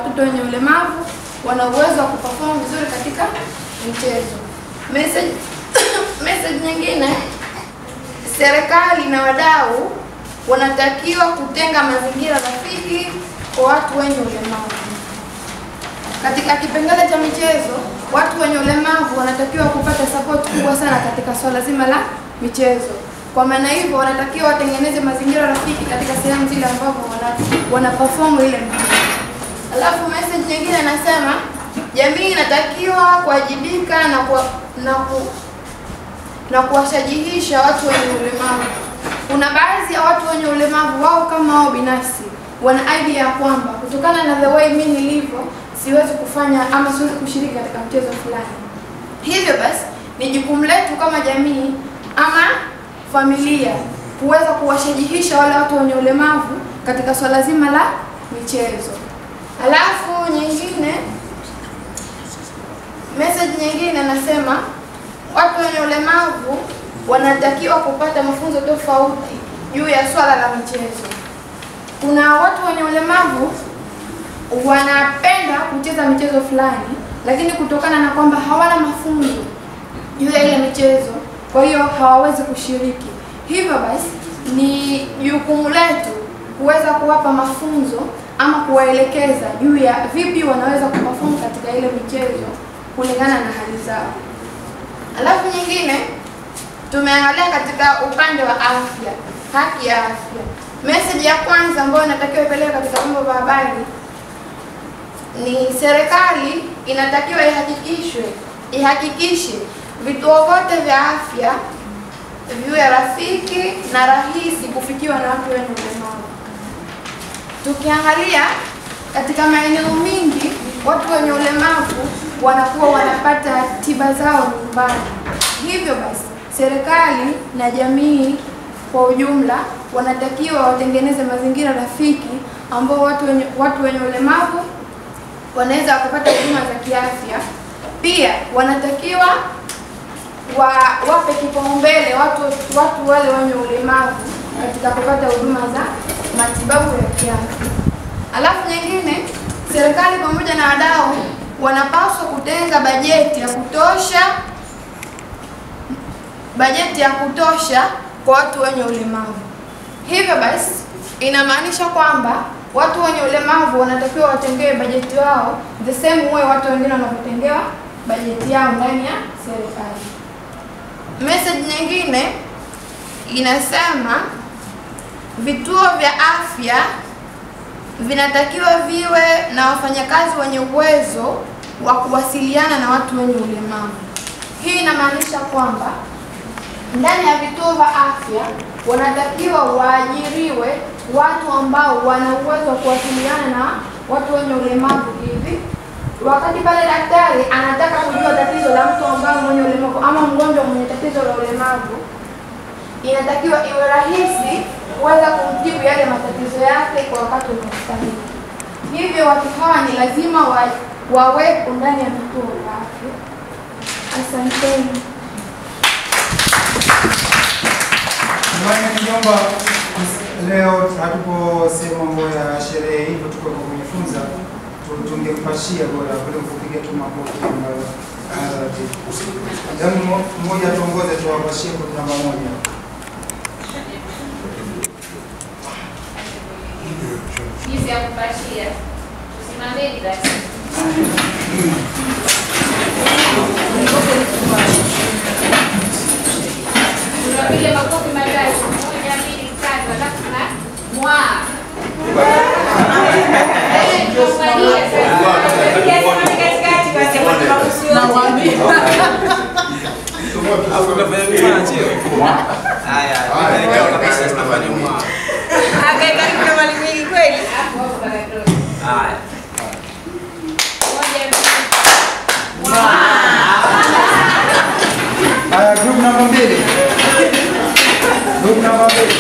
watoto wenye ulemavu wana uwezo wa kuperform vizuri katika mchezo. Message message nyingine, serikali na wadau wanatakiwa kutenga mazingira rafiki kwa watu wenye ulemavu. Katika kipengele cha michezo, watu wenye ulemavu wanatakiwa kupata support kubwa sana katika swala zima la michezo. Kwa maana hivyo, wanatakiwa watengeneze mazingira rafiki katika sehemu zile ambapo wana, wana perform ile mchezo. Alafu message nyingine inasema jamii inatakiwa kuwajibika na kuwa, na ku, na kuwashajihisha watu wenye ulemavu. Kuna baadhi ya watu wenye ulemavu wao kama wao binafsi wana idea ya kwamba kutokana na the way mimi nilivyo siwezi kufanya ama siwezi kushiriki katika mchezo fulani. Hivyo basi ni jukumu letu kama jamii ama familia kuweza kuwashajihisha wale watu wenye ulemavu katika swala zima la michezo. Alafu nyingine message nyingine nasema watu wenye ulemavu wanatakiwa kupata mafunzo tofauti juu ya swala la michezo. Kuna watu wenye ulemavu wanapenda kucheza michezo fulani, lakini kutokana na kwamba hawana mafunzo juu ya ile michezo, kwa hiyo hawawezi kushiriki. Hivyo basi ni jukumu letu kuweza kuwapa mafunzo ama kuwaelekeza juu ya vipi wanaweza kuperform katika ile michezo kulingana na hali zao. Alafu nyingine tumeangalia katika upande wa afya, haki ya afya. Message ya kwanza ambayo inatakiwa ipeleke katika vyombo vya habari ni serikali inatakiwa ihakikishwe ihakikishe vituo vyote vya afya viwe rafiki na rahisi kufikiwa na watu wenye ulemavu. Tukiangalia katika maeneo mingi, watu wenye ulemavu wanakuwa wanapata tiba zao nyumbani. Hivyo basi, serikali na jamii kwa ujumla wanatakiwa watengeneze mazingira rafiki ambao watu wenye, watu wenye ulemavu wanaweza wakapata huduma za kiafya. Pia wanatakiwa wa, wape kipaumbele watu, watu wale wenye ulemavu katika kupata huduma za matibabu ya kiafya. Alafu nyingine, serikali pamoja na wadau wanapaswa kutenga bajeti ya kutosha bajeti ya kutosha kwa watu wenye ulemavu. Hivyo basi inamaanisha kwamba watu wenye ulemavu wanatakiwa watengewe bajeti wao the same way watu wengine wanavyotengewa bajeti yao ndani ya serikali. Message nyingine inasema vituo vya afya vinatakiwa viwe na wafanyakazi wenye uwezo wa kuwasiliana na watu wenye ulemavu. Hii inamaanisha kwamba ndani ya vituo vya afya wanatakiwa waajiriwe watu ambao wana uwezo wa kuwasiliana na watu wenye ulemavu hivi wakati pale daktari anataka kujua tatizo la mtu ambaye mwenye ulemavu ama mgonjwa mwenye tatizo la ulemavu, inatakiwa iwe rahisi kuweza kumjibu yale matatizo yake kwa wakati unaostahili. Hivyo watu hawa ni lazima wa, wawepo ndani ya vituo vya afya. Asanteni. Jamani, niomba leo hatupo sehemu mambo ya sherehe, hivyo tuko kwa kujifunza, tu- tungekupashia bora kuliko kupiga tu makofi ambayo hayaratibu. Jamu mo- mmoja tuongoze, tuwapashie kodi namba moja. jinsi ya kupashia. Tusimameni basi. Tunapiga makofi matatu. Moja, mbili, tatu, alafu na mwa. Eh, tunaangalia sasa. Hapo, hapo, pakato. Moja, mbili, Haya, group namba mbili. Group namba mbili.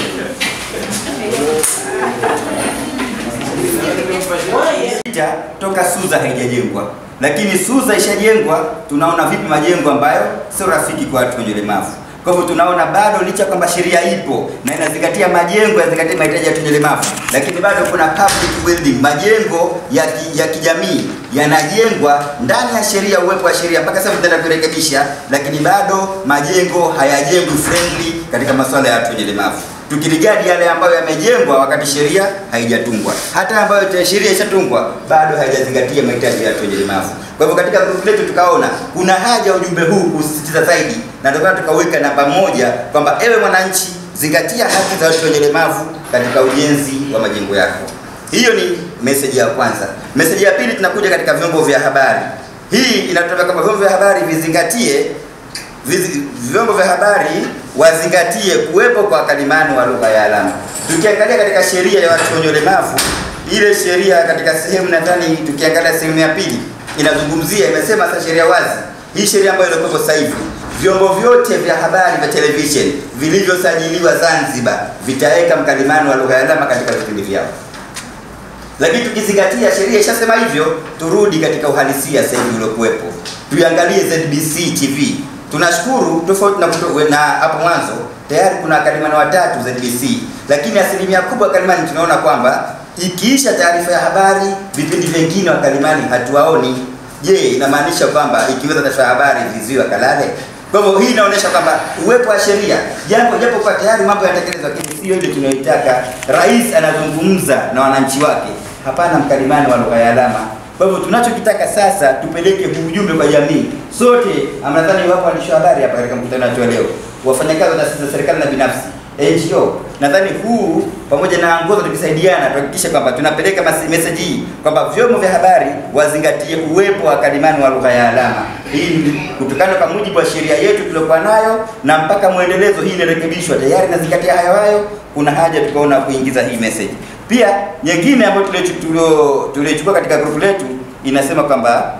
Picha toka Suza haijajengwa, lakini Suza ishajengwa. Tunaona vipi majengo ambayo sio rafiki kwa watu wenye ulemavu. Kwa hivyo tunaona bado licha kwamba sheria ipo na inazingatia majengo yanazingatia mahitaji ya watu wenye ulemavu, lakini bado kuna public building, majengo ya, ki, ya kijamii yanajengwa ndani ya sheria, uwepo wa sheria mpaka sasa tutaenda kurekebisha, lakini bado majengo hayajengwi friendly katika masuala ya watu wenye ulemavu tukiligadi yale ambayo yamejengwa wakati sheria haijatungwa, hata ambayo te- sheria ishatungwa bado haijazingatia mahitaji ya watu wenye ulemavu. Kwa hivyo katika grupu letu tukaona kuna haja ya ujumbe huu kusisitiza zaidi, na ndio maana tukaweka namba moja kwamba ewe mwananchi, zingatia haki za watu wenye ulemavu katika ujenzi wa majengo yako. Hiyo ni meseji ya kwanza. Meseji ya pili, tunakuja katika vyombo vya habari. Hii inatoka kwamba vyombo vya habari vizingatie vizi- vyombo vya habari wazingatie kuwepo kwa wakalimani wa lugha ya alama. Tukiangalia katika sheria ya watu wenye ulemavu, ile sheria katika sehemu nadhani, tukiangalia sehemu ya pili inazungumzia, imesema sasa sheria wazi, hii sheria ambayo ilikuwa sasa hivi, vyombo vyote vya habari vya television vilivyosajiliwa Zanzibar vitaweka mkalimani wa lugha ya alama katika vipindi vyao lakini tukizingatia sheria ishasema hivyo, turudi katika uhalisia sasa hivi uliokuwepo, tuiangalie ZBC TV. Tunashukuru tofauti na, kuto- na hapo mwanzo tayari kuna wakalimani watatu ZBC, lakini asilimia kubwa wakalimani tunaona kwamba ikiisha taarifa ya habari, vipindi vingine wakalimani hatuwaoni. Je, inamaanisha kwamba ikiweza taarifa ya habari viziwi wakalale? Kwa hivyo hii inaonyesha kwamba uwepo wa sheria japo japo kwa tayari mambo yanatekelezwa, lakini sio ile tunayoitaka. Rais anazungumza na wananchi wake, hapana mkalimani wa lugha ya alama. Kwa hivyo tunachokitaka sasa, tupeleke huu ujumbe kwa jamii sote. Nadhani wapo waandishi wa habari hapa katika mkutano wetu wa leo, wafanyakazi wa taasisi za serikali na binafsi NGO. Nadhani huu pamoja na ngozo tukisaidiana tuhakikishe kwamba tunapeleka mas- message hii kwamba vyombo vya habari wazingatie uwepo wa kalimani wa lugha ya alama. Hii ni kutokana kwa mujibu wa sheria yetu tuliokuwa nayo na mpaka mwendelezo, hii inarekebishwa tayari inazingatia hayo hayo. Kuna haja tukaona kuingiza hii message. Pia nyingine ambayo tuliochu- tulio- tuliochukua katika grupu letu inasema kwamba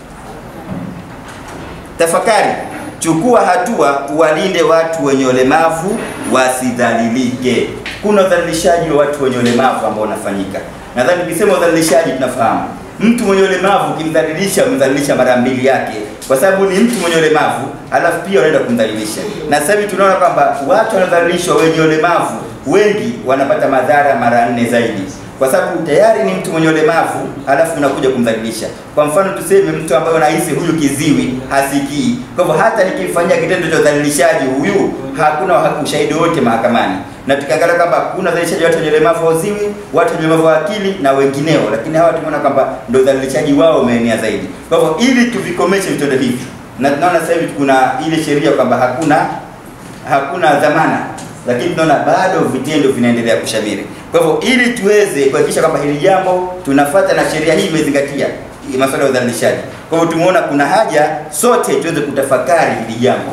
Tafakari, chukua hatua, uwalinde watu wenye ulemavu wasidhalilike. Kuna udhalilishaji wa watu wenye ulemavu ambao unafanyika. Nadhani tukisema udhalilishaji tunafahamu mtu mwenye ulemavu ukimdhalilisha, umemdhalilisha mara mbili yake, kwa sababu ni mtu mwenye ulemavu, alafu pia unaenda kumdhalilisha. Na sasa hivi tunaona kwamba watu wanaodhalilishwa wenye ulemavu wengi wanapata madhara mara nne zaidi kwa sababu tayari ni mtu mwenye ulemavu halafu unakuja kumdhalilisha. Kwa mfano tuseme mtu ambaye unahisi huyu kiziwi hasikii, kwa hivyo hata nikimfanyia kitendo cha udhalilishaji huyu, hakuna wa- ushahidi wote mahakamani. Na tukiangalia kwamba kuna udhalilishaji wa watu wenye ulemavu wa uziwi, watu wenye ulemavu wa akili na wengineo, lakini hawa tumeona kwamba ndio udhalilishaji wao umeenea zaidi. Kwa hivyo ili tuvikomeshe vitendo hivi, na tunaona sasa hivi kuna ile sheria kwamba hakuna hakuna dhamana, lakini tunaona bado vitendo vinaendelea kushamiri. Kwa hivyo ili tuweze kuhakikisha kwamba hili jambo tunafuata na sheria hii imezingatia masuala ya udhalilishaji, kwa hivyo tumeona kuna haja sote tuweze kutafakari hili jambo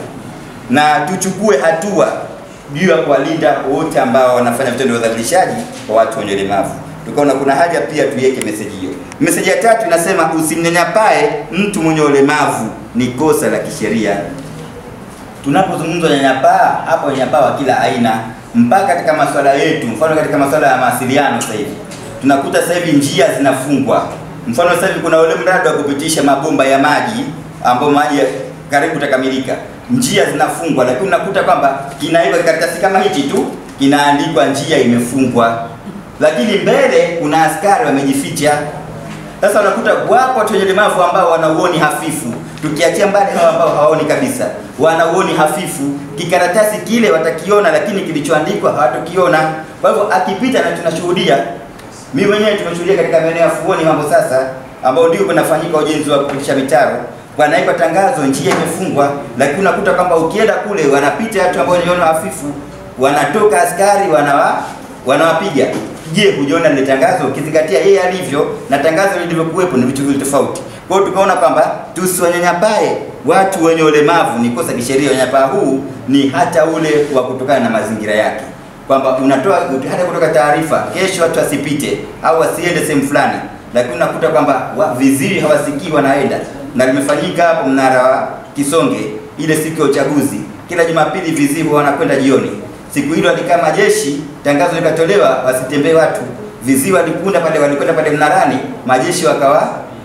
na tuchukue hatua juu ya kuwalinda wote ambao wanafanya vitendo vya udhalilishaji kwa watu wenye ulemavu. Tukaona kuna haja pia tuiweke meseji hiyo. Meseji ya tatu inasema usimnyanyapae mtu mwenye ulemavu, ni kosa la kisheria tunapozungumza unyanyapaa hapo, unyanyapaa wa kila aina, mpaka katika masuala yetu. Mfano katika masuala ya mawasiliano, sasa hivi tunakuta sasa hivi njia zinafungwa. Mfano sasa hivi kuna ule mradi wa kupitisha mabomba ya maji ambao maji ya- karibu utakamilika, njia zinafungwa, lakini unakuta kwamba kinaiva karatasi kama hichi tu kinaandikwa njia imefungwa, lakini mbele kuna askari wamejificha. Sasa unakuta wapo watu wenye ulemavu ambao wana uoni hafifu, tukiachia mbali hawa ambao hawaoni kabisa, wana uoni hafifu. Kikaratasi kile watakiona, lakini kilichoandikwa hawatokiona. Kwa hivyo akipita, na tunashuhudia, mimi mwenyewe tumeshuhudia katika maeneo ya Fuoni mambo sasa, ambao ndio kunafanyika ujenzi wa kupitisha mitaro, wanaipa tangazo, njia imefungwa, lakini unakuta kwamba ukienda kule wanapita watu ambao wanaona hafifu, wanatoka askari wanawa wanawapiga. Je, hujaona lile tangazo? Ukizingatia yeye alivyo na tangazo lilivyokuwepo ni vitu viwili tofauti. Kwa hiyo tukaona kwamba tusiwanyanyapae watu wenye ulemavu, ni kosa kisheria. Unyanyapaa huu ni hata ule wa kutokana na mazingira yake, kwamba unatoa hata kutoka taarifa, kesho watu wasipite au wasiende sehemu fulani, lakini unakuta kwamba wa- viziwi hawasikii wanaenda, na limefanyika hapo mnara wa Kisonge ile siku ya uchaguzi, kila Jumapili viziwi wanakwenda jioni Siku hilo alikaa majeshi, tangazo likatolewa wasitembee watu. Viziwi walikunda pale, walikwenda pale mnarani, majeshi wakawa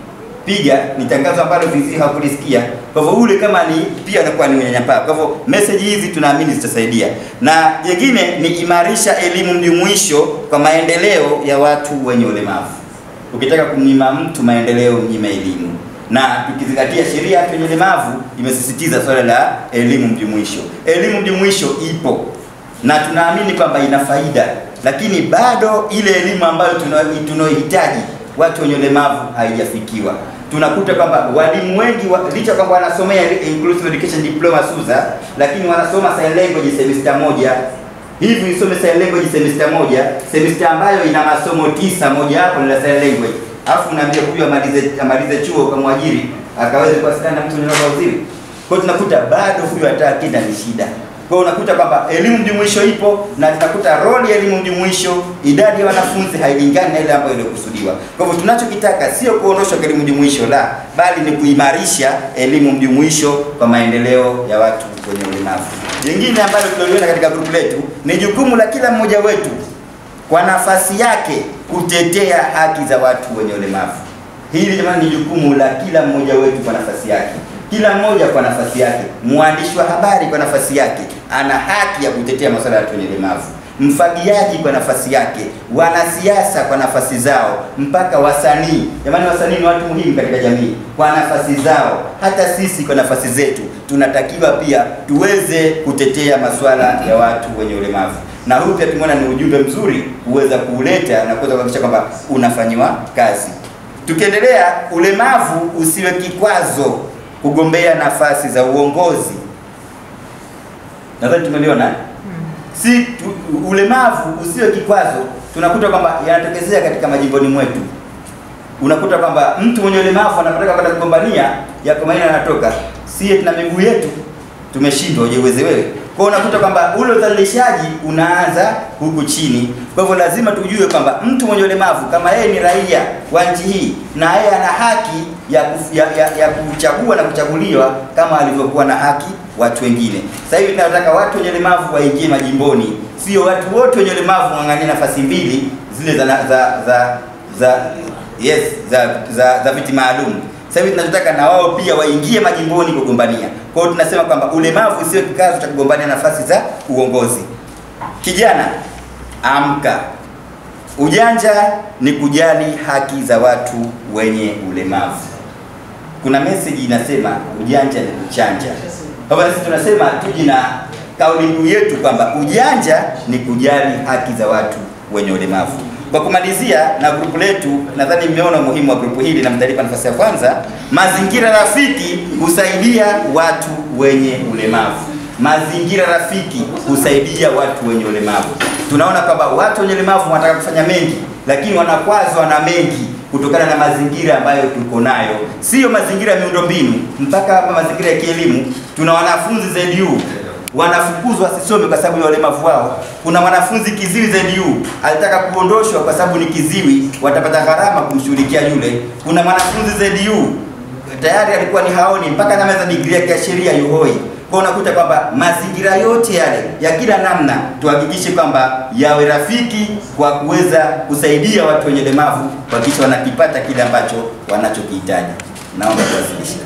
piga ni tangazo ambalo viziwi hawakulisikia. Kwa hivyo ule kama ni pia anakuwa ni unyanyapaa. Kwa hivyo message hizi tunaamini zitasaidia, na jingine ni imarisha elimu mjumuisho kwa maendeleo ya watu wenye ulemavu. Ukitaka kumnyima mtu maendeleo, mnyime elimu na tukizingatia sheria ya watu wenye ulemavu imesisitiza swala la elimu mjumuisho. Elimu mjumuisho ipo na tunaamini kwamba ina faida, lakini bado ile elimu ambayo tuna- tunayohitaji watu wenye ulemavu haijafikiwa. Tunakuta kwamba walimu wengi wa, licha kwamba wanasomea inclusive education diploma SUZA, lakini wanasoma sign language semester moja hivi isome sign language semester moja, semester ambayo ina masomo tisa, moja hapo ni la sign language, alafu unaambia huyu amalize amalize chuo kamwajiri akaweze kuwasiliana na mtu mwenye waziri. Kwa hiyo tunakuta bado huyu hata akida ni shida. Kwa hiyo unakuta kwamba elimu mjumuisho ipo na tunakuta roli ya elimu mjumuisho, idadi ya wanafunzi hailingani na ile ambayo ilikusudiwa. Kwa hivyo tunachokitaka sio kuondoshwa kwa elimu mjumuisho la, bali ni kuimarisha elimu mjumuisho kwa maendeleo ya watu wenye ulemavu. Jingine ambalo tunaliona katika grupu letu ni jukumu la kila mmoja wetu kwa nafasi yake kutetea haki za watu wenye ulemavu. Hili jamani ni jukumu la kila mmoja wetu kwa nafasi yake, kila mmoja kwa nafasi yake. Mwandishi wa habari kwa nafasi yake ana haki ya kutetea masuala ya watu wenye ulemavu, mfagiaji kwa nafasi yake, wanasiasa kwa nafasi zao, mpaka wasanii. Jamani, wasanii ni watu muhimu katika jamii kwa nafasi zao. Hata sisi kwa nafasi zetu tunatakiwa pia tuweze kutetea masuala ya watu wenye ulemavu na huu pia tumeona ni ujumbe mzuri kuweza kuuleta na kuweza kuhakikisha kwamba unafanyiwa kazi. Tukiendelea, ulemavu usiwe kikwazo kugombea nafasi za uongozi. Nadhani tumeliona eh? si tu, ulemavu usiwe kikwazo. Tunakuta kwamba yanatokezea katika majimboni mwetu, unakuta kwamba mtu mwenye ulemavu anapotaka kwenda kugombania yako maneno yanatoka, sie tuna miguu yetu tumeshindwa, uje uweze wewe. Kwa hiyo unakuta kwamba ule udhalilishaji unaanza huku chini. Kwa hivyo lazima tujue kwamba mtu mwenye ulemavu kama yeye ni raia wa nchi hii na yeye ana haki ya, kuf, ya, ya, ya kuchagua na kuchaguliwa kama alivyokuwa na haki watu wengine. Sasa hivi tunataka watu wenye ulemavu waingie majimboni, sio watu wote wenye ulemavu wang'ang'anie nafasi mbili zile za za za, za yes za za, za viti maalum. Sasa hivi tunachotaka na wao pia waingie majimboni kugombania. Kwa hiyo tunasema kwamba ulemavu sio kikazo cha kugombania nafasi za uongozi. Kijana, amka. Ujanja ni kujali haki za watu wenye ulemavu. Kuna message inasema ujanja ni kuchanja. Kwa hivyo sisi tunasema tuji na kauli mbiu yetu kwamba ujanja ni kujali haki za watu wenye ulemavu. Kwa kumalizia na grupu letu, nadhani mmeona umuhimu wa grupu hili na mtalipa nafasi ya kwanza. Mazingira rafiki husaidia watu wenye ulemavu. Mazingira rafiki husaidia watu wenye ulemavu. Tunaona kwamba watu wenye ulemavu wanataka kufanya mengi, lakini wanakwazwa na mengi kutokana na mazingira ambayo tuko nayo, sio mazingira ya miundombinu, mpaka hapa mazingira ya kielimu. Tuna wanafunzi ZU wanafukuzwa wasisome kwa sababu ya ulemavu wao. Kuna mwanafunzi kiziwi ZU alitaka kuondoshwa kwa sababu ni kiziwi, watapata gharama kumshughulikia yule. Kuna mwanafunzi ZU tayari alikuwa ni haoni mpaka anamaliza digrii yake ya sheria yuhoi. Kwa unakuta kwamba mazingira yote yale ya kila namna tuhakikishe kwamba yawe rafiki kwa kuweza kusaidia watu wenye ulemavu kuhakikisha wanakipata kile ambacho wanachokihitaji. Naomba kuwasilisha.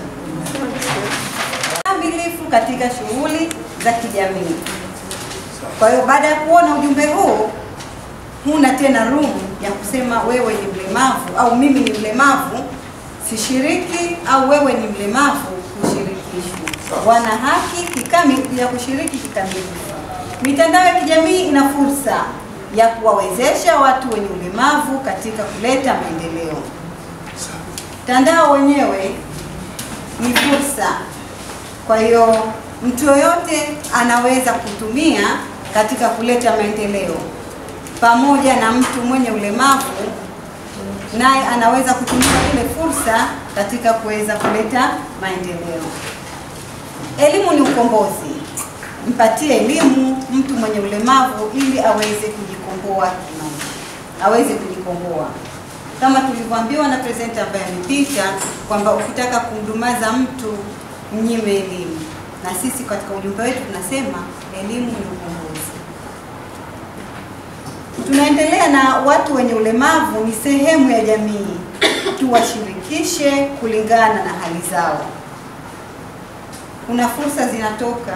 kamilifu katika shughuli za kijamii. Kwa hiyo baada ya kuona ujumbe huu, huna tena room ya kusema wewe ni mlemavu au mimi ni mlemavu sishiriki au wewe ni mlemavu kushirikishwa. Wana haki kikamilifu ya kushiriki kikamilifu. Mitandao ya kijamii ina fursa ya kuwawezesha watu wenye ulemavu katika kuleta maendeleo. Mtandao wenyewe ni fursa kwa hiyo mtu yoyote anaweza kutumia katika kuleta maendeleo, pamoja na mtu mwenye ulemavu naye anaweza kutumia ile fursa katika kuweza kuleta maendeleo. Elimu ni ukombozi. Mpatie elimu mtu mwenye ulemavu ili aweze kujikomboa kimaisha, aweze kujikomboa kama tulivyoambiwa na presenter ambaye amepita kwamba ukitaka kumdumaza mtu mnyime elimu, na sisi katika ujumbe wetu tunasema elimu ni ukombozi. Tunaendelea na watu wenye ulemavu ni sehemu ya jamii. tuwashirikishe kulingana na hali zao. Kuna fursa zinatoka,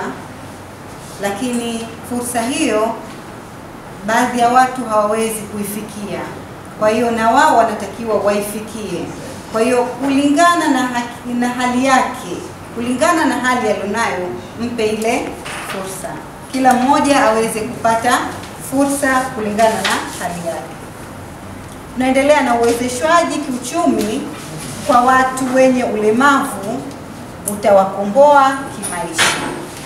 lakini fursa hiyo baadhi ya watu hawawezi kuifikia. Kwa hiyo na wao wanatakiwa waifikie. Kwa hiyo kulingana na, haki, na hali yake, kulingana na hali alionayo, mpe ile fursa, kila mmoja aweze kupata fursa kulingana na hali yake. Tunaendelea na uwezeshwaji kiuchumi kwa watu wenye ulemavu utawakomboa kimaisha.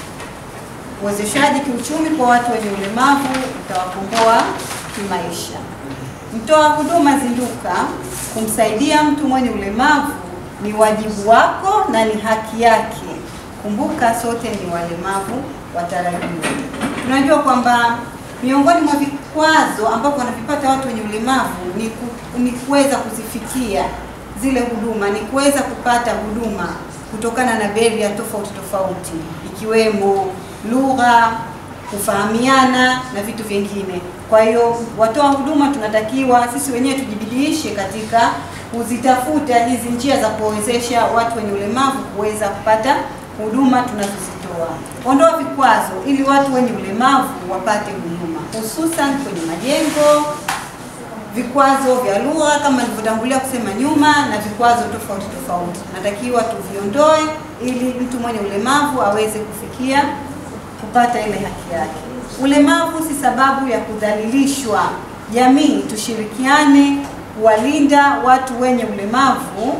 Uwezeshaji kiuchumi kwa watu wenye ulemavu utawakomboa kimaisha. Mtoa huduma zinduka, kumsaidia mtu mwenye ulemavu ni wajibu wako na ni haki yake. Kumbuka sote ni walemavu watarajiwa. Tunajua kwamba miongoni mwa vikwazo ambavyo wanavipata watu wenye ulemavu ni, ku, ni kuweza kuzifikia zile huduma, ni kuweza kupata huduma kutokana na beria tofauti tofauti ikiwemo lugha, kufahamiana na vitu vingine. Kwa hiyo watoa huduma tunatakiwa sisi wenyewe tujibidiishe katika kuzitafuta hizi njia za kuwawezesha watu wenye ulemavu kuweza kupata huduma tunazozitoa. Ondoa vikwazo ili watu wenye ulemavu wapate huduma, hususan kwenye majengo, vikwazo vya lugha kama nilivyotangulia kusema nyuma, na vikwazo tofauti tofauti natakiwa tuviondoe ili mtu mwenye ulemavu aweze kufikia kupata ile haki yake. Ulemavu si sababu ya kudhalilishwa. Jamii tushirikiane kuwalinda watu wenye ulemavu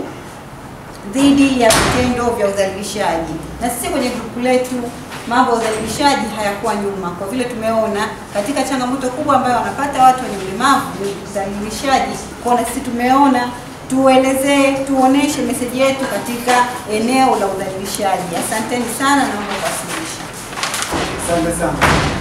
dhidi ya vitendo vya udhalilishaji. Na sisi kwenye grupu letu mambo ya udhalilishaji hayakuwa nyuma, kwa vile tumeona katika changamoto kubwa ambayo wanapata watu wenye ulemavu ni udhalilishaji. Kwa na sisi tumeona tuelezee, tuoneshe meseji yetu katika eneo la udhalilishaji. Asanteni sana, naomba kuwasilisha. Asante sana.